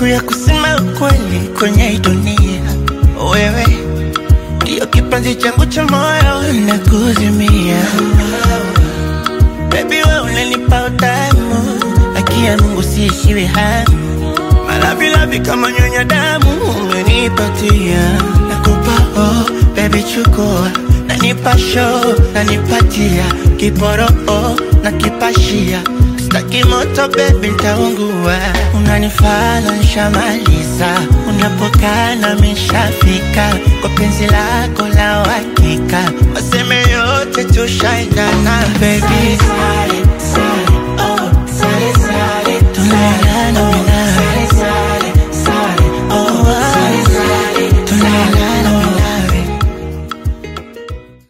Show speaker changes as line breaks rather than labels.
siku ya kusema ukweli kwenye hii dunia. Wewe ndio kipenzi changu cha moyo na kuzimia. Baby wewe unanipa utamu, akia Mungu siishiwi hamu. Malavilavi kama nyonya damu umenipatia, nakupa oh, baby chukua, nanipa show, nanipatia kiporo oh, na kipashia Staki moto baby nitaungua, unanifala nshamaliza, unapokaa na mishafika kwa penzi lako la uhakika, waseme yote tushaendana baby